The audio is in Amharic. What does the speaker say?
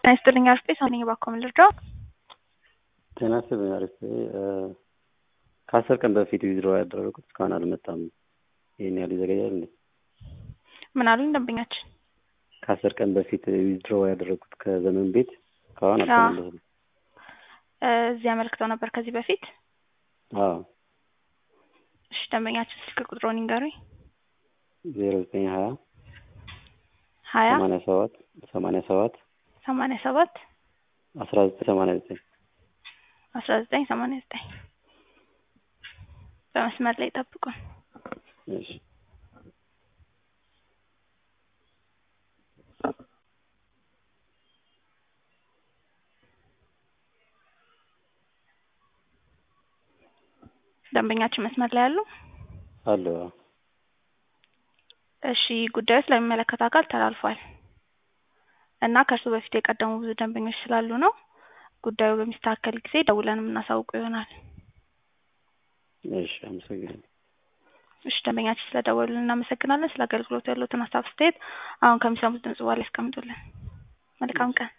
ጤና ይስጥልኝ አርፌ ሳነኝ ባኮ ልርዳው። ጤና ይስጥልኝ አርፌ ከአስር ቀን በፊት ዊዝድሮ ያደረጉት እስካሁን አልመጣም። ይህን ያህል ይዘገያል እንዴ? ምን አሉኝ ደንበኛችን? ከአስር ቀን በፊት ዊዝድሮ ያደረጉት ከዘመን ቤት እስካሁን አልተመለሱም። እዚህ አመልክተው ነበር ከዚህ በፊት። አዎ እሺ ደንበኛችን ስልክ ቁጥሮን ይንገሩኝ። ዜሮ ዘጠኝ ሀያ ሀያ ሰማንያ ሰባት ሰማንያ ሰባት ሰማንያ ሰባት አስራ ዘጠኝ ሰማንያ ዘጠኝ አስራ ዘጠኝ ሰማንያ ዘጠኝ በመስመር ላይ ጠብቁን። እሺ ደንበኛችን መስመር ላይ አሉ? አሉ እሺ ጉዳዩ ስለሚመለከት አካል ተላልፏል እና ከእርሱ በፊት የቀደሙ ብዙ ደንበኞች ስላሉ ነው ጉዳዩ በሚስተካከል ጊዜ ደውለን የምናሳውቁ ይሆናል። እሺ አመሰግናለሁ። እሺ ደንበኛችን ስለደወሉልን እናመሰግናለን። ስለ አገልግሎቱ ያሉትን ሀሳብ አስተያየት አሁን ከሚሰሙት ድምጽ በኋላ ያስቀምጡልን። መልካም ቀን።